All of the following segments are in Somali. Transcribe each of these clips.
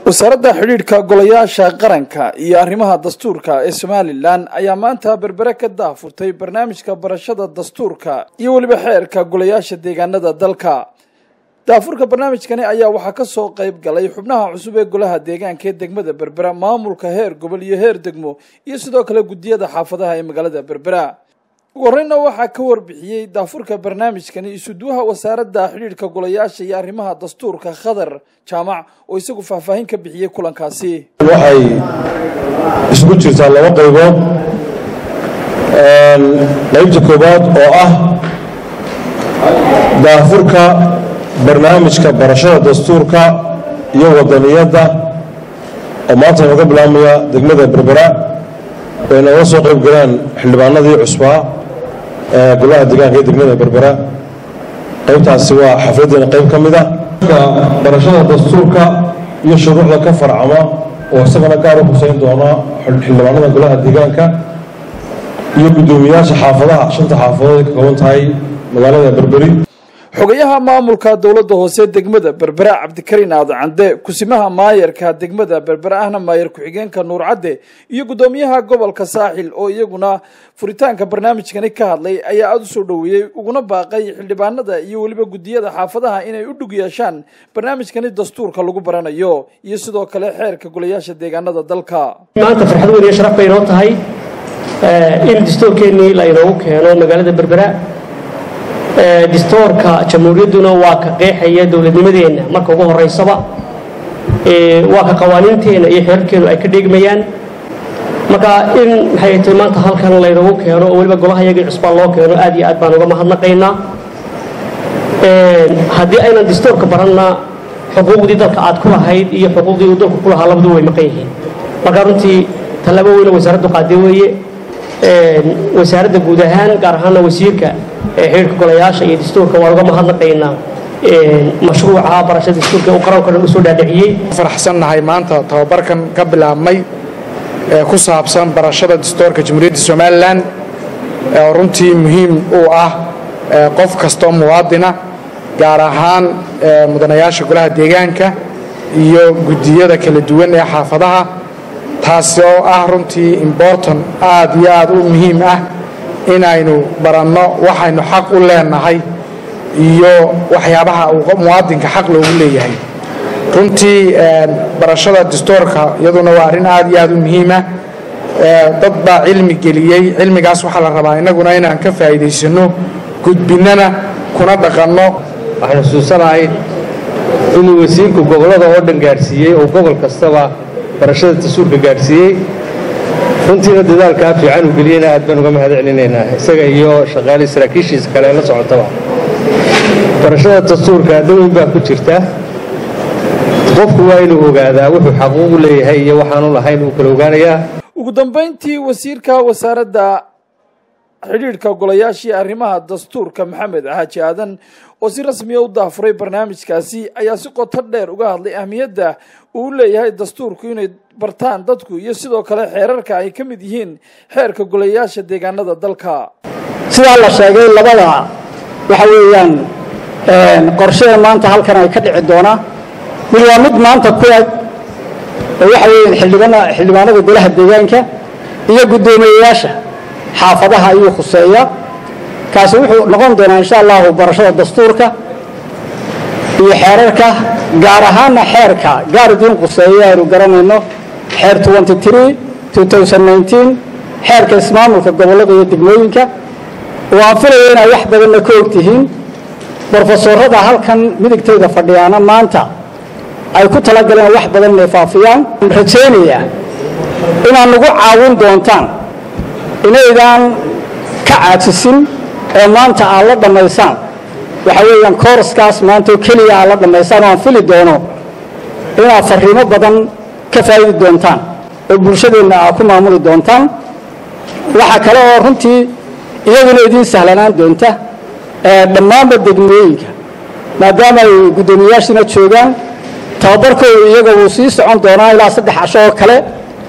wasaaradda xidhiidhka golayaasha qaranka iyo arrimaha dastuurka ee somalilan ayaa maanta berbere ka daahfurtay barnaamijka barashada dastuurka iyo weliba xeerka golayaasha deegaanada dalka daafurka barnaamijkani ayaa waxaa ka soo qayb galay xubnaha cusub ee golaha deegaanka ee degmada berbera maamulka heer gobol iyo heer degmo iyo sidoo kale guddiyada xaafadaha ee magaalada berbera ugu horeyna waxaa ka warbixiyey daafurka barnaamijkani isuduwaha wasaaradda xidhiidhka golayaasha iyo arrimaha dastuurka khadar jaamac oo isagu faahfaahin ka bixiyey kulankaasi waxay isugu jirtaa laba qaybood qaybta koowaad oo ah daafurka barnaamijka barashada dastuurka iyo wadaniyadda oo maanta nooga bilaabmaya degmada berbera way nooga soo qayb galaan xildhibaanadii cusbaa ee golaha deegaanka ee degmada berbera qaybtaasi waa xafladdeena qayb ka mid ah barashada dastuurka iyo shuruucda ka farcama oo isagana gaar u xuseyn doona xildhibaanada golaha deegaanka iyo guddoomiyaasha xaafadaha shanta xaafadood ay ka kooban tahay magaalada berberi xogayaha maamulka dowladda hoose degmada berbera cabdikariin aadacande kusimaha maayarka degmada berbera ahna maayar ku-xigeenka nuur cadde iyo guddoomiyaha gobolka saaxil oo iyaguna furitaanka barnaamijkani ka hadlay ayaa aada u soo dhoweeyey uguna baaqay xildhibaanada iyo weliba guddiyada xaafadaha inay u dhug yeeshaan barnaamijkani dastuurka lagu baranayo iyo sidoo kale xeerka golayaasha deegaanada dalka maanta farxad weyn iyo sharaf bay inoo tahay in dastuurkeennii la inoogu keeno magaalada berbera distoorka jamhuuriyadduna waa ka qeexaya dowladnimadeenna marka ugu horeysaba waa ka qawaaniinteenna iyo xeerarkeenu ay ka dheegmayaan marka in maxay tahay maanta halkan laynagu keeno oo weliba golaha yagii cusbaan loo keeno aad iyo aad baan uga mahadnaqaynaa haddii aynan distoorka baranna xuquuqdii dalka aad ku lahayd iyo xuquuqdii uu dalku ku lahaa labadu way maqan yihiin marka runtii tallaabo weyne wasaaraddu qaade weeye wasaaradda guud ahaan gaar ahaana wasiirka xidhiirka golayaasha iyo dastuurka waan uga mahadnaqaynaa mashruuca barashada dastuurka uu qaranka dhan usoo dhaadhiciyey faraxsannahay maanta tababarkan ka bilaabmay ee ku saabsan barashada dastuurka jamhuuriyadda somalilan oo runtii muhiim u ah qof kastoo muwaadina gaar ahaan mudanayaasha golaha deegaanka iyo guddiyada kala duwan ee xaafadaha taasi oo ah runtii important aad iyo aad u muhiim ah inaynu baranno waxaynu xaq u leenahay iyo waxyaabaha muwaadinka xaq loogu leeyahay runtii barashada dastuurka iyaduna waa arrin aad iyo aad u muhiima dad baa cilmi geliyey cilmigaas waxaa la rabaa innaguna inaan ka faa'iidaysano gudbinnana kuna dhaqanno waxaan xusuusanahay inuu wasiirku gobollada oo dhan gaadhsiiyey oo gobol kastaba barashada dastuurka gaadhsiiyey runtiina dadaalkaa fiican uu geliyeyna aad baan uga mahad celinaynaa isaga iyo shaqaale saraakiishiisa kale la socotaba barashada dastuurka daweyn baa ku jirta qofku waa inuu ogaadaa wuxuu xaquuqu leeyahay iyo waxaanu lahayn uu kala ogaanayaa ugu dambayntii wasiirka wasaaradda xidhiidhka golayaashii arrimaha dastuurka maxamed xaaji aadan oo si rasmiya u daafuray barnaamijkaasi ayaa si qoto dheer uga hadlay ahmiyadda uu leeyahay dastuurku inay bartaan dadku iyo sidoo kale xeerarka ay ka mid yihiin xeerka golayaasha deegaanada dalka sidaa la sheegay labada waxa weeyaan qorshada maanta halkan ay ka dhici doonaa mid waa mid maanta ku eg oo waxa weeyaan xildhibana xildhibaanada golaha deegaanka iyo guddoomiyeyaasha xaafadaha ayuu khuseeya kaasi wuxuu noqon doonaa insha allahu barashada dastuurka iyo xeerarka gaar ahaana xeerka gaar idiin khuseeya aynu garanayno xeer xeerka ismaamulka gobollada iyo degmooyinka oo aan filaya inay wax badanna ka ogtihiin brofesorada halkan midigtayda fadhiyaana maanta ay ku talagaleen wax badan inay faafiyaan rajaynayaa inaad nagu caawin doontaan inaydaan ka caajisin oo maanta aad la dhammaysaan waxa weeyaan kooraskaas maanta oo keliya aad la dhammaysaan oo aan fili doono inaad farriimo badan ka faa'idi doontaan oo bulshadeenna aad ku maamuli doontaan waxaa kale oo runtii iyaduna idiin sahlanaan doonta dhammaanba degmooyinka maadaama ay guddoomiyayaashina joogaan tababarkooda iyaga wuu sii socon doonaa ilaa saddex casho oo kale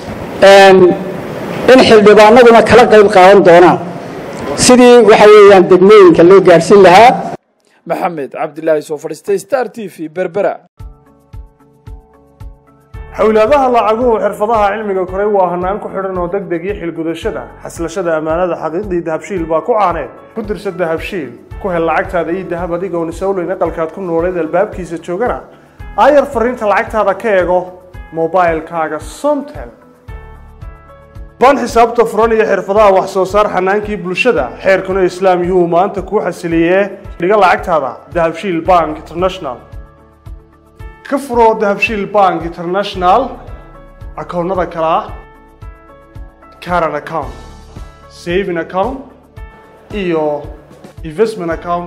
in xildhibaanaduna kala qayb qaadan doonaan sidii waxa weeyaan degmooyinka loo gaadhsiin lahaa maxamed cabdilaahi soo fadhiistay star t v berbera xowlaadaha lacaguhu xirfadaha cilmiga koray waa hanaan ku xidhan oo deg deg iyo xilgudashada xaslashada ammaanada xaqiiqdii dahabshiil baa ku caaneed ku dirsa dahabshiil ku hel lacagtaada iyo dahab adigoon isowleyn aqalkaad ku nooleed albaabkiisa joogana aayar fariinta lacagtaada ka eego mobilkaaga somtel baan xisaabta furan iyo xirfadaha wax soo saar xanaankii bulshada xeerkuna islaam yuu maanta kuu xasiliyee dhiga lacagtaada dahabshiil bank international ka furo dahabshiil bank international akoonnada kale ah caran account saving account iyo investment account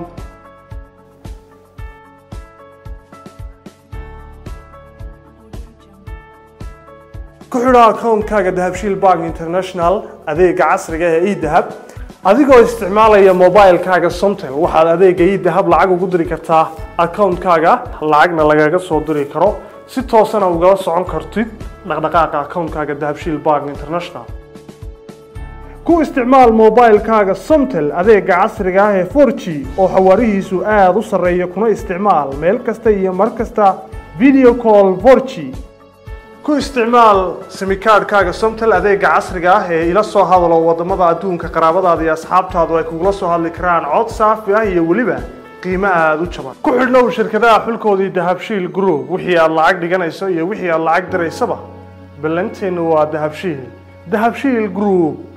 ku xidho akoonkaaga dahabshiil bank international adeega casriga ee edahab adigoo isticmaalaya mobilkaaga somtel waxaad adeega edahab lacag ugu diri kartaa akoonkaaga lacagna lagaga soo diri karo si toosana ugala socon kartid dhaqdhaqaaqa akoonkaaga dahabshiil bank international ku isticmaal mobilkaaga somtel adeega casriga ah ee 4g oo xawaarihiisu aada u sarreeya kuna isticmaal meel kasta iyo mar kasta video call 4g ku isticmaal simikaadhkaaga somtel adeega casriga ah ee ila soo hadalo wadamada adduunka qaraabadaada iyo asxaabtaadu ay kugula soo hadli karaan cod saafi ah iyo weliba qiimo aada u jaban ku xidhnow shirkadaha xulkoodii dahabshiil group wixii aad lacag dhiganayso iyo wixii aad lacag diraysaba ballanteennu waa dahabshiil dahabshiil group